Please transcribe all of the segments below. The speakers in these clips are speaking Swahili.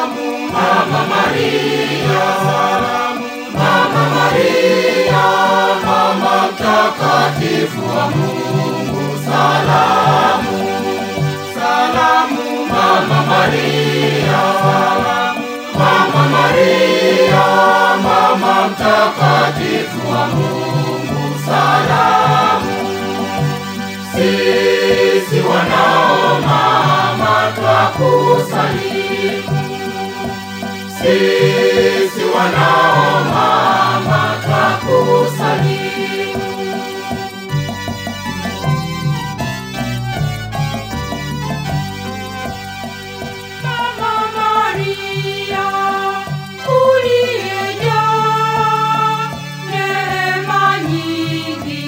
salamu Mama Maria, salamu Mama Maria, mama mtakatifu wa Mungu, salamu salamu Mama Maria, salamu Mama Maria, mama mtakatifu wa Mungu, salamu sisi wanao mama twakusalimu, sisi wanao mama twakusalimu. Mama Maria, uliyejaa neema nyingi,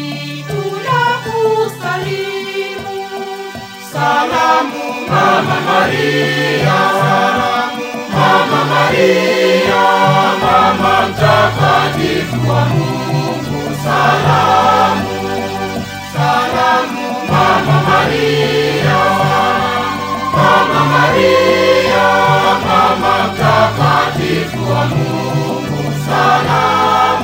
tunakusalimu. Salamu Mama Maria, salamu Mama Maria, mama mtakatifu wa Mungu, salamu salamu Mama Maria, Mama Maria, mama mtakatifu wa Mungu, salamu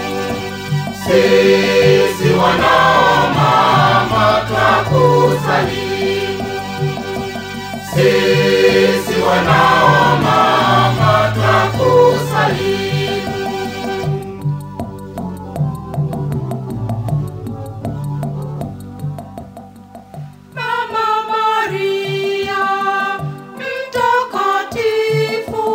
sisi wanao mama twakusalimu, sisi wanao mama twakusalimu. Mama Maria, mtakatifu,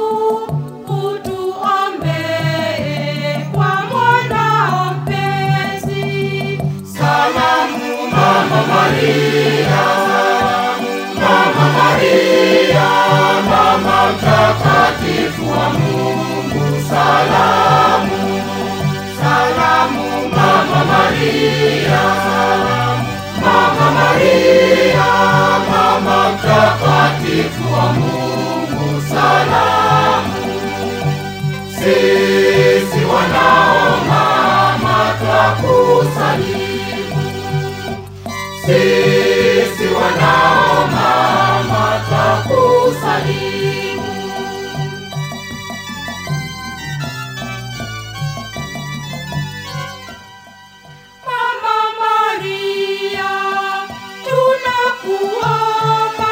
utuombee kwa mwanao mpenzi. Salamu Mama Maria, salamu Mama Maria, mama mtakatifu wa Mungu, salamu salamu Mama Maria, salamu Mama Maria, mama mtakatifu wa Mungu, salamu sisi wanao mama twakusalimu, sisi wanao mama twakusalimu. Mama Maria, tunakuomba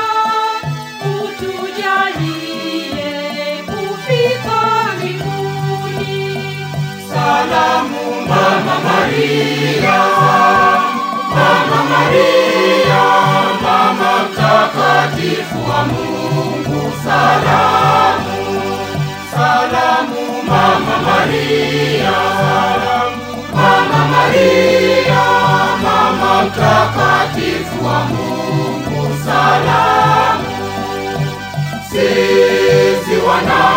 utujalie kufika mbinguni. Salamu Mama Maria, Mama Maria, mama mtakatifu wa Mungu, salamu salamu Mama Maria, salamu Mama Maria, mama mtakatifu wa Mungu, salamu sisi wanao